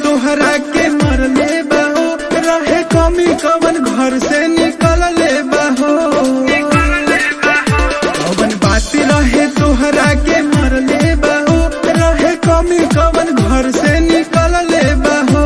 तोहरा के मरले बाहो रहे कमी कवन घर से निकल ले बाहो कवन बात रहे तोहरा के मरले बाहो रहे कमी कवन घर से निकल ले बाहो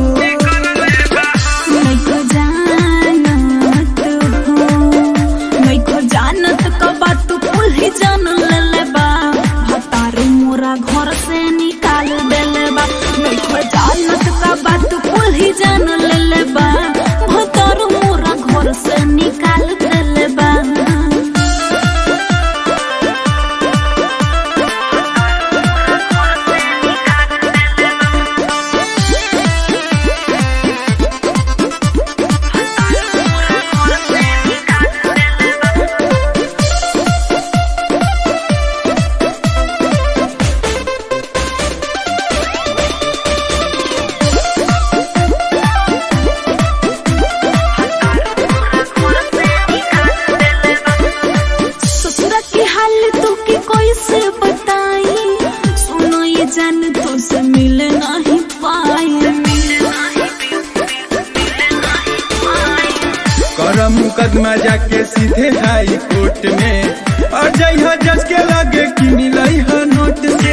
मैको जानत हो मैको जानत क बात कुल ही जान लेले बा भतारू मोरा घर से निकाल देले बा मैको जानत क बात कुल ही जान लेले बा भतारू मोरा घर से निकाल देले बा ससुरा के हाल तो के कोई से बताई सुनो ये जान तो से मिल नहीं पाए कर मुकदमा जाके सीधे हाई कोर्ट में और जइहा जज के लगे कि मिलई ह नोट से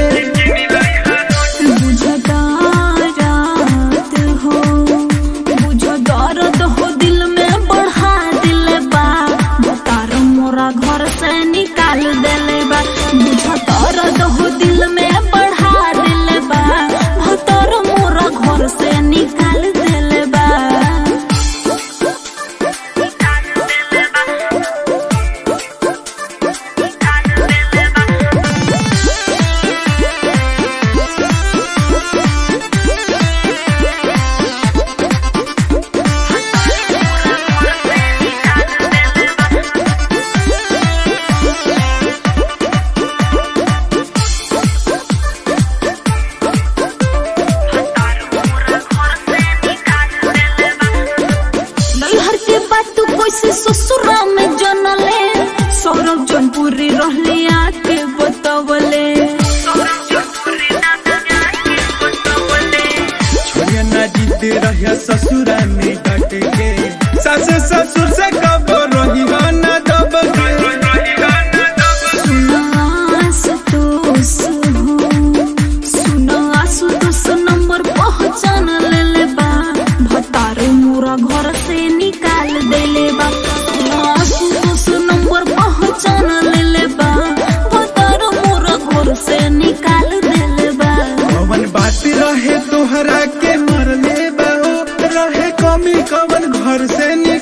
बुझो दर्द हो बुझो दर्द हो दिल में बढ़ा दिल बा बतार मोरा घर से निकाल देले बा बुझो दर्द हो दिल में बढ़ा दिल बा भतर मोरा घर से निकाल देले बा नैहर के बात तू कैसे ससुरा में जनले सौरभ जौनपुरी रहले आके बतवले छोड़िया ना जीते रहिया ससुरा में डट के सास ससुर से कब रही हो ना दब के सुनास दोस हो सुनास दोस नंबर पहचान लेले बा भतार मोरा घर से निकाल देले बा सुनास दोस नंबर पहचान लेले बा भतार मोरा घर से निकाल देले बा कवन बात रहे तोहरा के मरले बाहो रहे कमी कवन घर से निकल